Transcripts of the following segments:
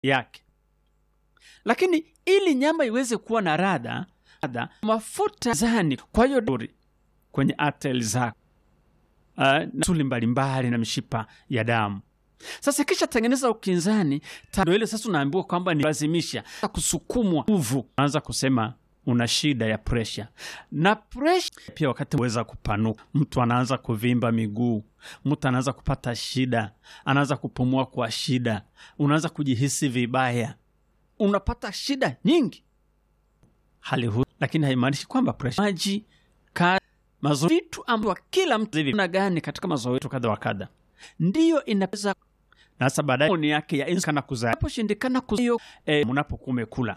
yake. Lakini ili nyama iweze kuwa na radha, radha mafuta zani, kwa hiyo duri kwenye artery zako uh, na suli mbalimbali na mishipa ya damu. Sasa kisha tengeneza ukinzani tando ile sasa, unaambiwa kwamba ni lazimisha kusukumwa nguvu, anza kusema una shida ya presha na presha pia, wakati weza kupanuka, mtu anaanza kuvimba miguu, mtu anaanza kupata shida, anaanza kupumua kwa shida, unaanza kujihisi vibaya, unapata shida nyingi hali hu, lakini haimaanishi kwamba presha maji mazoezi, vitu ambavyo kila mtu hivi na gani katika mazoezi yetu kadha wa kadha, ndiyo inaweza na sasa baadaye ni yake ya inskana kuzaa naposhindikana kuzaa eh, mnapokuwa umekula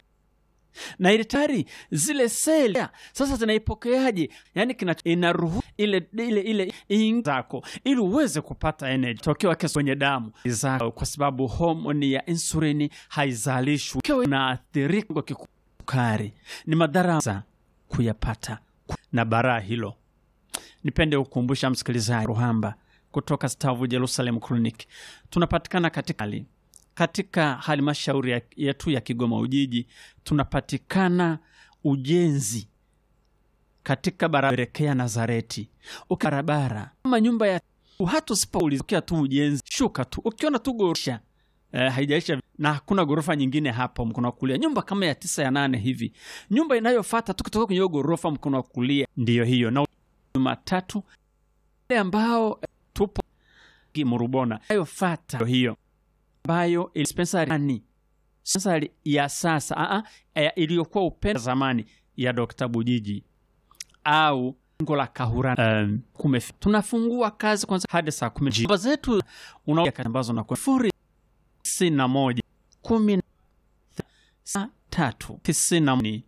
na ile tayari zile seli sasa zinaipokeaje? Yani kina inaruhusu ile ile ile zako ili uweze kupata energy tokeo wake kwenye damu zako, kwa sababu homoni ya insulini haizalishwi na athirika kwa kisukari. Ni madhara za kuyapata na baraa hilo. Nipende kukumbusha msikilizaji Ruhamba kutoka Stavu Jerusalem Clinic tunapatikana katika hali katika halmashauri yetu ya Kigoma Ujiji, tunapatikana ujenzi katika barabara elekea Nazareti, barabara kama nyumba ya hata usipoulizia tu ujenzi, shuka tu, ukiona tu gorofisha eh, haijaisha na hakuna ghorofa nyingine hapo mkono wa kulia, nyumba kama ya tisa ya nane hivi, nyumba inayofuata tu kutoka kwenye hiyo ghorofa mkono wa kulia ndiyo hiyo, na Jumatatu ambao tupo Murubona inayofuata hiyo ambayo dispensari dispensari ya sasa a a iliyokuwa upenda zamani ya Dr. Bujiji au ngo la Kahura um, kume tunafungua kazi kwanza hadi saa kumi namba zetu unaoa ambazo na sifuri tisini na moja kumi na tatu tisini na moja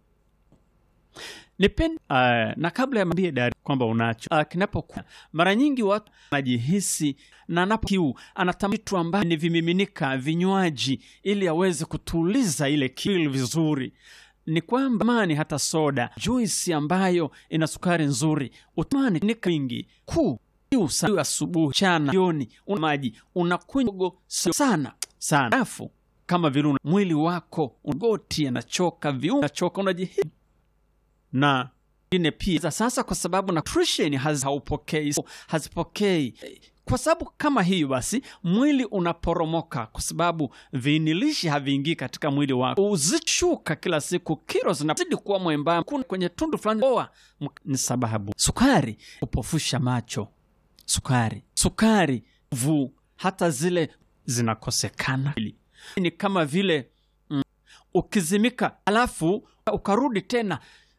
Nipende uh, na kabla ya mbie dari kwamba unacho uh, kinapokuwa mara nyingi watu anajihisi na anapo kiu anatamani vitu ambavyo ni vimiminika vinywaji, ili aweze kutuliza ile kiu vizuri. Ni kwamba mani hata soda, juisi ambayo ina sukari nzuri, utamani ni mingi kuu kiu asubuhi, chana, jioni, una maji unakunywa sio sana sana, afu kama vile mwili wako ugoti anachoka, viungo anachoka, unajihisi na ingine pia sasa, kwa sababu na nutrition haupokei hazipokei, kwa sababu kama hiyo, basi mwili unaporomoka, kwa sababu viinilishi haviingii katika mwili wako, uzishuka kila siku, kilo zinazidi kuwa mwembamba, kuna kwenye tundu fulani oa. Ni sababu sukari upofusha macho, sukari sukari vu hata zile zinakosekana. Ni kama vile mm, ukizimika alafu ukarudi tena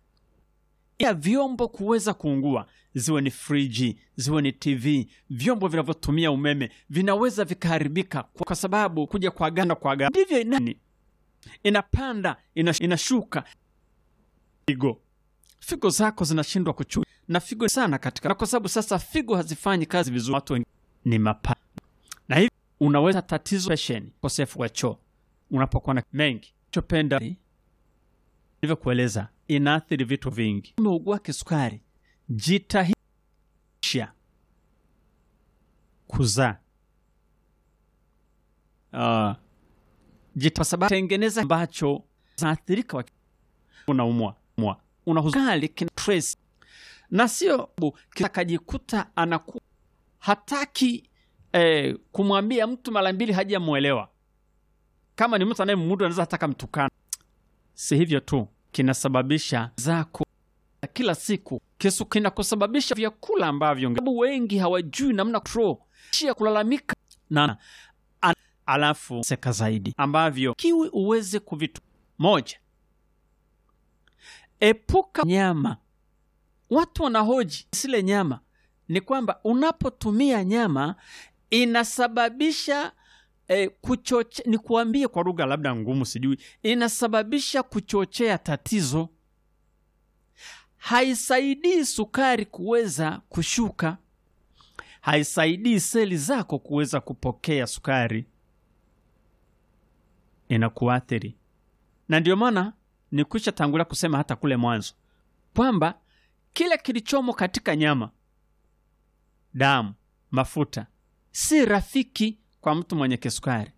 ya vyombo kuweza kuungua, ziwe ni friji, ziwe ni TV, vyombo vinavyotumia umeme vinaweza vikaharibika kwa sababu kuja kwa ganda kwa ganda ndivyo inani inapanda inash, inashuka. Figo figo zako zinashindwa kuchu na figo sana katika, na kwa sababu sasa figo hazifanyi kazi vizuri, watu wengi ni mapa, na hivi unaweza tatizo pesheni, kosefu wa choo unapokuwa na mengi chopenda nilivyokueleza inaathiri vitu vingi. Umeugua kisukari, jitahisha kuzaa uh, jita sababu tengeneza ambacho zinaathirika, unaumwa unahuzali kina stress na sio akajikuta anaku hataki eh, kumwambia mtu mara mbili hajamwelewa. Kama ni mtu anayemudu anaweza hataka mtukana, si hivyo tu kinasababisha zako kila siku kisu kinakusababisha vyakula ambavyo sababu wengi hawajui namna control shia kulalamika na an, alafu seka zaidi ambavyo kiwi uweze kuvitu moja, epuka nyama. Watu wanahoji sile nyama, ni kwamba unapotumia nyama inasababisha E, kuchoche ni kuambie kwa lugha labda ngumu, sijui, inasababisha kuchochea tatizo. Haisaidii sukari kuweza kushuka, haisaidii seli zako kuweza kupokea sukari, inakuathiri. Na ndio maana nikwisha tangulia kusema hata kule mwanzo kwamba kile kilichomo katika nyama, damu, mafuta si rafiki kwa mtu mwenye kisukari.